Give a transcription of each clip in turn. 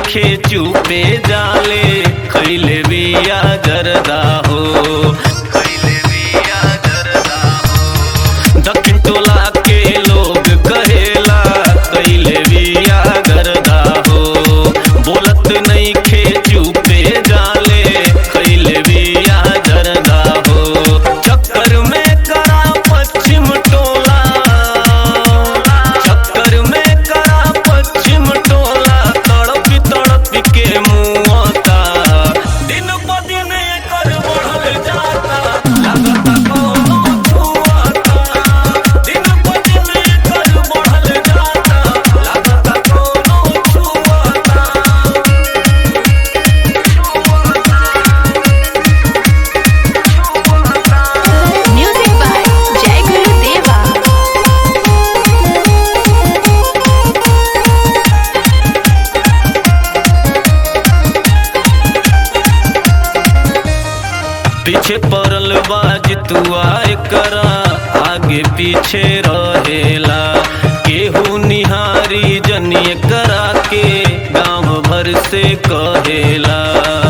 नईखे चुपे जाले खैले बिया जरदा हो खैले बिया जरदा हो दक्षिण टोला के लोग कहेला कैले बिया गरदा हो बोलत नईखे चुपे जाले खैले बिया जरदा हो चक्कर में करा पश्चिम टोला चक्कर में करा पश्चिम टोला तड़प तड़प के मुआता दिन प दिन एकर बढ़ल जाता लागता कोनो छुआता दिन प दिन एकर बढ़ल जाता लागता कोनो छुआता Music by Jai Guru Deva. पीछे पड़ल बाज तुआ करा आगे पीछे रहेला केहू निहारी जनिए करा के गांव भर से कहेला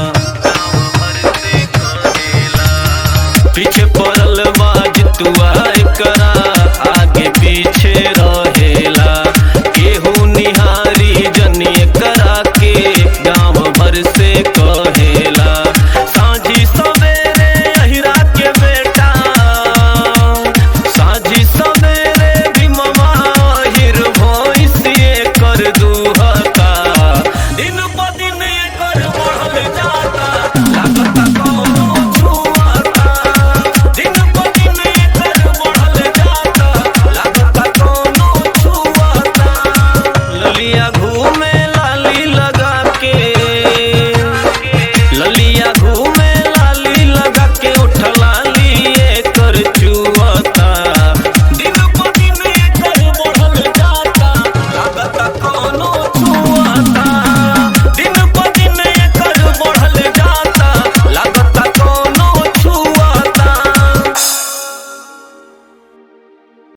पीछे पड़ल बाज तुआ करा आगे पीछे रहेला केहू निहारी जनिए करा के गांव भर से कहेला साझी सवेरे अहिरा के बेटा साझी सवेरे भी ममा हिर भोइसिए कर दुहता